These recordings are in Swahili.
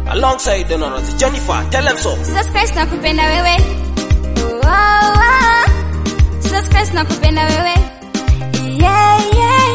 alongside the Honorable Jennifer. Tell them so. Jesus Christ nakupenda wewe. Oh, oh, oh. Jesus Christ nakupenda wewe. Yeah, yeah,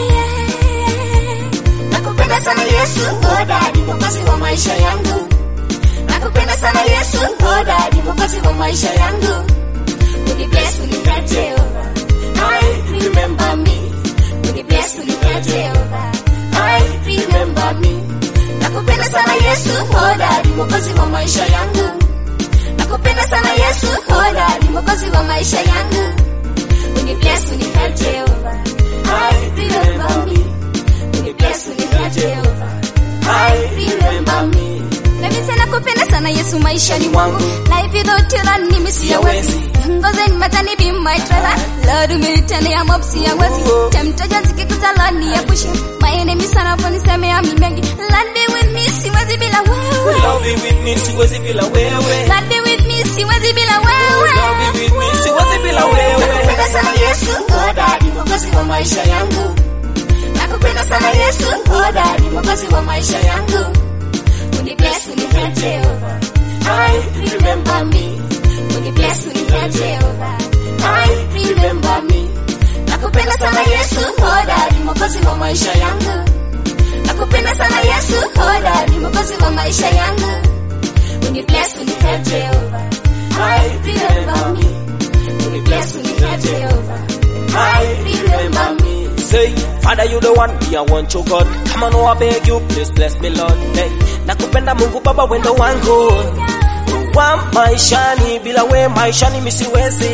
yeah. Nakupenda sana Yesu, oh daddy, mwokozi wa maisha yangu. Nakupenda sana Yesu, oh daddy, mwokozi wa maisha yangu. Unibless, unibless Jehovah. I remember me. Unibless, unibless Jehovah. I remember me. Nakupenda sana Yesu, oh daddy, mwokozi wa maisha yangu. Nakupenda sana Yesu, oh daddy, mwokozi wa maisha yangu. Unibless, unibless Jehovah. I remember me. Unibless, unibless Jehovah. I remember me. Mimi sana kupenda sana Yesu maishani mwangu. Life without you run mimi siyawezi. Ngoze ni matani be my driver. Lord umenitendea mob siyawezi. Temtaja zikikuta Lord niepushe. My enemy sana wanisemea mimi mengi. Lord be with me siwezi bila wewe. Love you with me, siwezi bila wewe. Lord be with me siwezi bila wewe. Love you with me, siwezi bila wewe. Nakupenda sana Yesu, oh daddy, mwokozi wa maisha yangu. Nakupenda sana Yesu, oh daddy, mwokozi wa maisha yangu. Unibless, unibless Jehovah. I remember me. Unibless, unibless Jehovah. I remember me. Nakupenda sana Yesu, oh daddy, mwokozi wa maisha yangu. Nakupenda sana Yesu, oh daddy, mwokozi wa maisha yangu. Unibless, unibless Jehovah. I remember me. Unibless, unibless Jehovah. I remember me. Say, Father, you the one, me I want you God. Come on, oh, I beg you, please bless me Lord. Hey, nakupenda Mungu Baba, wendo wangu wa maishani, bila we maishani misiwezi.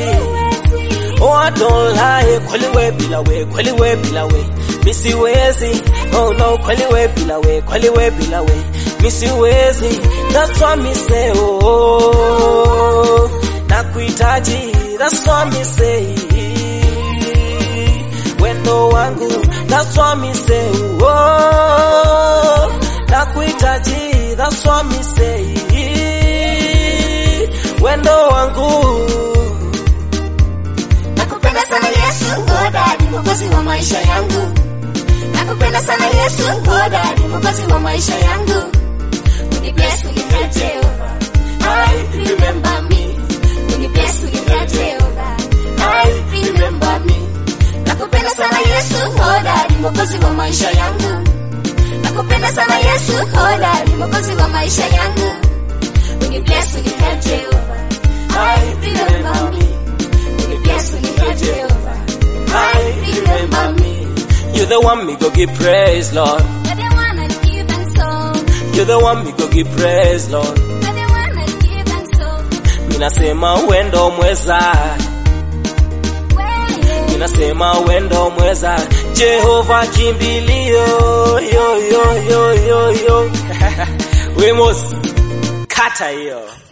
Oh, I don't lie, kweli we bila we, kweli we bila we, misiwezi. Oh no, kweli we bila we, kweli we bila we, misiwezi. That's why me say, oh, nakuhitaji, that's why me say wendo wangu that's why me say oh nakuhitaji that's why me say wendo wangu Nakupenda sana Yesu, oh daddy, mwokozi wa maisha yangu. Nakupenda sana Yesu, oh daddy, mwokozi wa maisha yangu. Unibless, unibless Jehovah. I remember me. Unibless, unibless Jehovah. I remember me. Nakupenda sana Yesu, oh daddy, mwokozi wa maisha yangu. Nakupenda sana Yesu, oh daddy, mwokozi wa maisha yangu. Unibless, unibless Jehovah. I remember me. Unibless, unibless Jehovah. I remember me. you the one me go give praise Lord You're the one I give and so. you the one me go give praise Lord You're the one I give and so. minasema wendo mweza minasema wendo mweza Jehova kimbilio yo yo yo yo yo Wemos kata hiyo